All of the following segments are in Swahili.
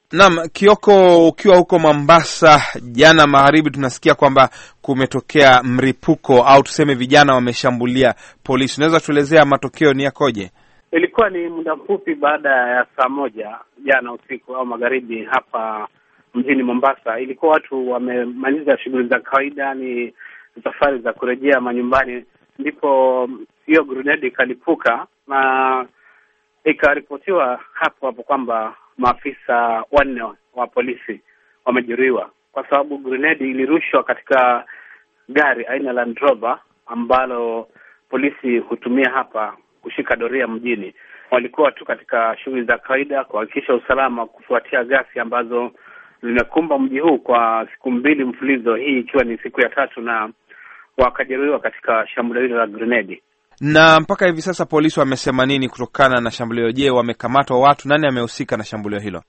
Naam, Kioko, ukiwa huko Mombasa jana magharibi, tunasikia kwamba kumetokea mripuko au tuseme vijana wameshambulia polisi. Unaweza tuelezea matokeo ni yakoje? Ilikuwa ni muda mfupi baada ya saa moja jana usiku au magharibi hapa mjini Mombasa. Ilikuwa watu wamemaliza shughuli za kawaida, ni safari za kurejea manyumbani, ndipo hiyo grunedi ikalipuka na ikaripotiwa hapo hapo kwamba maafisa wanne wa polisi wamejeruhiwa kwa sababu grenedi ilirushwa katika gari aina la Land Rover ambalo polisi hutumia hapa kushika doria mjini. Walikuwa tu katika shughuli za kawaida kuhakikisha usalama, kufuatia ghasia ambazo zimekumba mji huu kwa siku mbili mfulizo, hii ikiwa ni siku ya tatu, na wakajeruhiwa katika shambulio hilo la grenedi. Na mpaka hivi sasa polisi wamesema nini kutokana na shambulio? Je, wamekamatwa watu? Nani amehusika na shambulio hilo?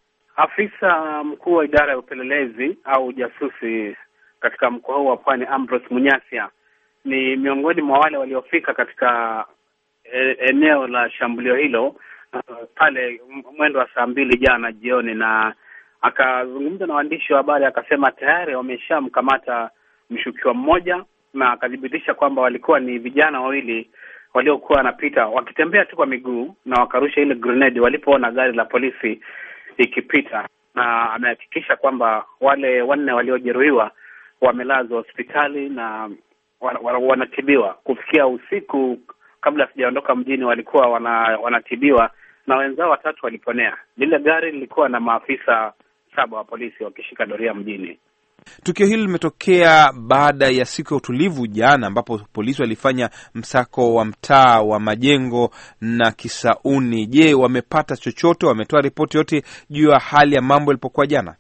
Afisa mkuu wa idara ya upelelezi au ujasusi katika mkoa huu wa Pwani, Ambrose Munyasia, ni miongoni mwa wale waliofika katika e, eneo la shambulio hilo uh, pale mwendo wa saa mbili jana jioni, na akazungumza na waandishi wa habari akasema tayari wameshamkamata mshukiwa mmoja, na akathibitisha kwamba walikuwa ni vijana wawili waliokuwa wanapita wakitembea tu kwa miguu na wakarusha ile grenade walipoona gari la polisi ikipita, na amehakikisha kwamba wale wanne waliojeruhiwa wamelazwa hospitali na wanatibiwa. Kufikia usiku, kabla sijaondoka mjini, walikuwa wana, wanatibiwa na wenzao watatu waliponea. Lile gari lilikuwa na maafisa saba wa polisi wakishika doria mjini. Tukio hili limetokea baada ya siku ya utulivu jana, ambapo polisi walifanya msako wa mtaa wa Majengo na Kisauni. Je, wamepata chochote? Wametoa ripoti yote juu ya hali ya mambo ilipokuwa jana?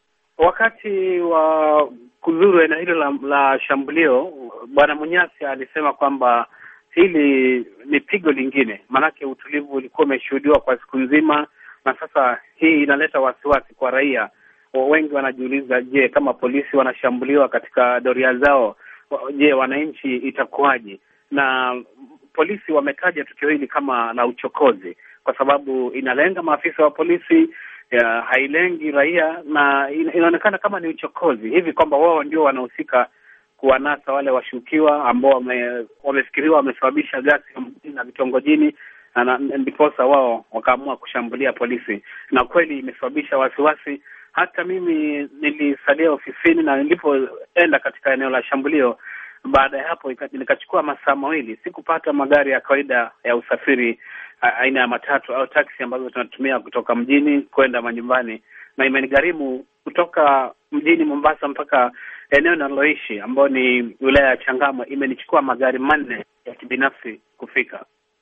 Wakati wa kuzuru eneo hilo la, la shambulio, Bwana Munyasi alisema kwamba hili ni pigo lingine, maanake utulivu ulikuwa umeshuhudiwa kwa siku nzima, na sasa hii inaleta wasiwasi kwa raia wengi wanajiuliza, je, kama polisi wanashambuliwa katika doria zao, je, wananchi itakuwaje? Na polisi wametaja tukio hili kama la uchokozi, kwa sababu inalenga maafisa wa polisi ya, hailengi raia, na inaonekana kama ni uchokozi hivi kwamba wao ndio wanahusika kuwanasa wale washukiwa ambao wame, wamefikiriwa wamesababisha ghasia mjini na vitongojini na ndiposa wao wakaamua kushambulia polisi, na kweli imesababisha wasiwasi hata mimi nilisalia ofisini na nilipoenda katika eneo la shambulio, baada ya hapo nikachukua masaa mawili, sikupata magari ya kawaida ya usafiri aina ya matatu au taksi ambazo tunatumia kutoka mjini kwenda manyumbani, na imenigharimu kutoka mjini Mombasa mpaka eneo ninaloishi ambayo ni wilaya ya Changamwe, imenichukua magari manne ya kibinafsi kufika.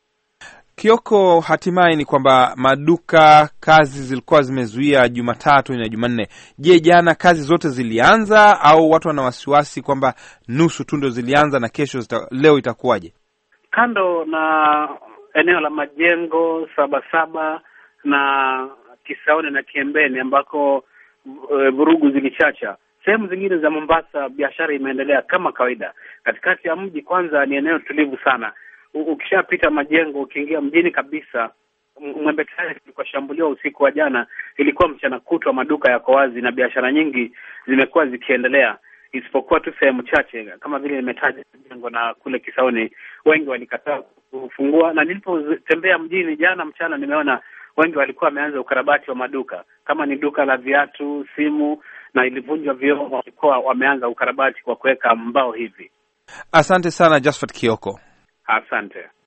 Kioko, hatimaye ni kwamba maduka kazi zilikuwa zimezuia Jumatatu na Jumanne. Je, jana kazi zote zilianza au watu wana wasiwasi kwamba nusu tu ndo zilianza na kesho zita, leo itakuwaje? Kando na eneo la majengo Sabasaba na Kisauni na Kiembeni ambako e, vurugu zilichacha, sehemu zingine za Mombasa biashara imeendelea kama kawaida. Katikati ya mji kwanza ni eneo tulivu sana ukishapita majengo ukiingia mjini kabisa, Mwembe Tayari kulikuwa shambuliwa usiku wa jana, ilikuwa mchana kutwa, maduka yako wazi na biashara nyingi zimekuwa zikiendelea, isipokuwa tu sehemu chache kama vile nimetaja majengo na kule Kisauni, wengi walikataa kufungua. Na nilipotembea mjini jana mchana, nimeona wengi walikuwa wameanza ukarabati wa maduka, kama ni duka la viatu, simu na ilivunjwa vioo, walikuwa wameanza ukarabati kwa kuweka mbao hivi. Asante sana Josephat Kioko. Asante.